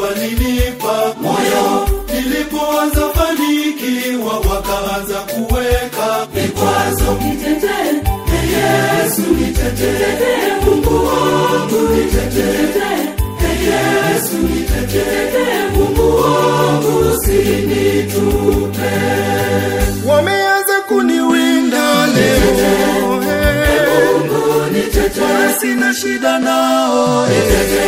walinipa moyo, nilipoanza fanikiwa wakaanza kuweka vikwazo. Nitetee, Yesu nitetee, nitetee Mungu wangu, nitetee, Yesu nitetee, nitetee Mungu wangu, usinitupe. wameanza kuniwinda leo hey. Mungu nitetee, Wala sina shida nao hey.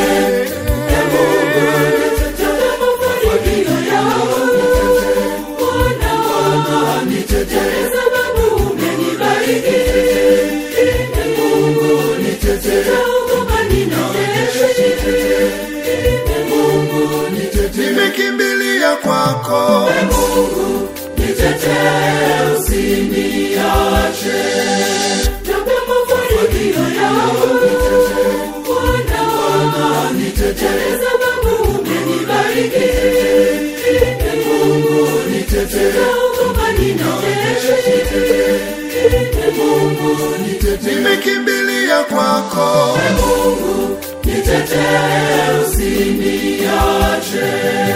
nitetee mafanikio yangu, Bwana, nitetee, sababu umenibariki. Mungu nitetee, Naogopa ninateseka. Mungu nitetee, nimekimbilia kwako Mungu nitetee, usiniache. Naomba mafanikio yangu, Bwana, Nitetee, sababu umenibariki. Mungu nitetee, Naogopa ninateseka. Mungu nitetee, nimekimbilia kwako Mungu nitetee, usiniache.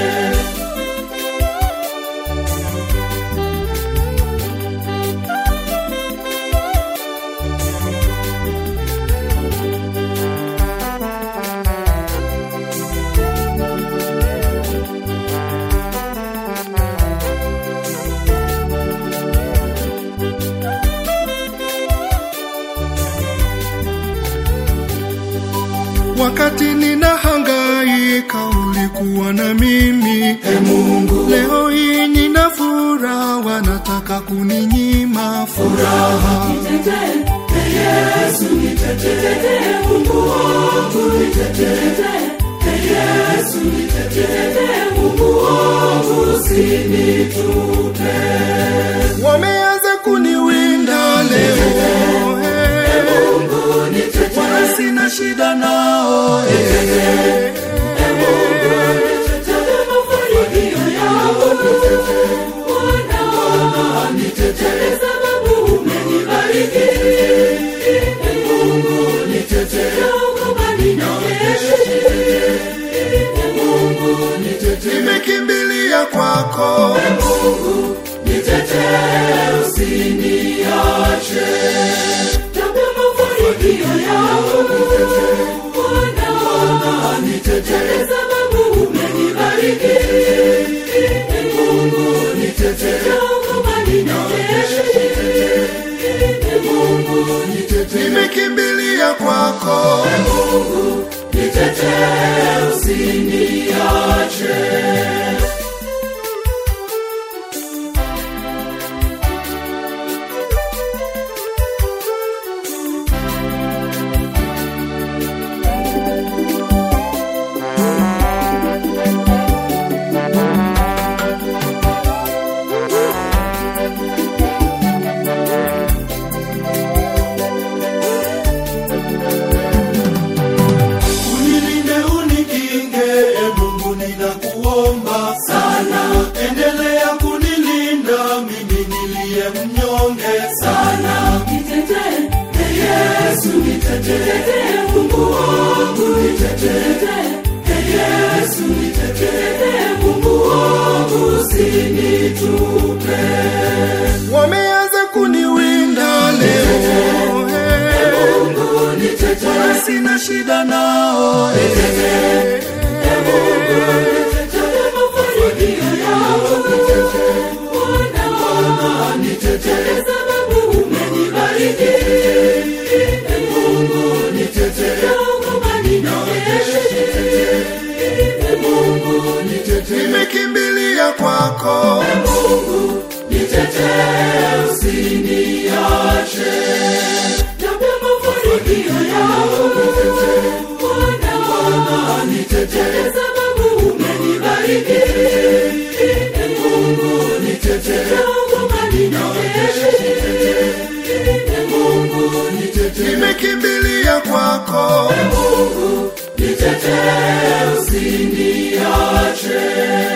wakati ninahangaika ulikuwa na mimi E Mungu leo hii nina furaha wanataka kuninyima furaha Nitetee, Yesu nitetee, nitetee Mungu wangu, nitetee, Yesu nitetee, nitetee Mungu wangu, usinitupe. wameanza kuniwinda leo hey. Mungu nitetee, wala sina shida nao hey. nitetee mafanikio yangu, Bwana, nitetee, sababu umenibariki. Mungu nitetee, Naogopa ninateseka. Mungu nitetee, nimekimbilia kwako Mungu nitetee, usiniache. Naomba mafanikio yangu, Bwana, Nitetee, sababu umenibariki. Mungu nitetee, Naogopa ninateseka. Mungu nitetee, nimekimbilia kwako Mungu nitetee, usiniache. Unilinde unikinge, e Mungu ninakuomba sana. Endelea kunilinda mimi niliye mnyonge sana. Nitetee, Yesu nitetee, nitetee Mungu wangu, nitetee, Yesu nitetee, nitetee Mungu wangu, usinitupe. wameanza kuniwinda leo hey. Mungu nitetee, wala sina shida nao hey. nitetee mafanikio yangu, Bwana, nitetee, sababu umenibariki. Mungu nitetee, Naogopa ninateseka. Mungu nitetee, nimekimbilia kwako Mungu nitetee, usiniache. Naomba mafanikio yangu, Bwana, Nitetee, sababu umenibariki. Mungu nitetee, Naogopa ninateseka. Mungu nitetee, nimekimbilia kwako Mungu nitetee, usiniache.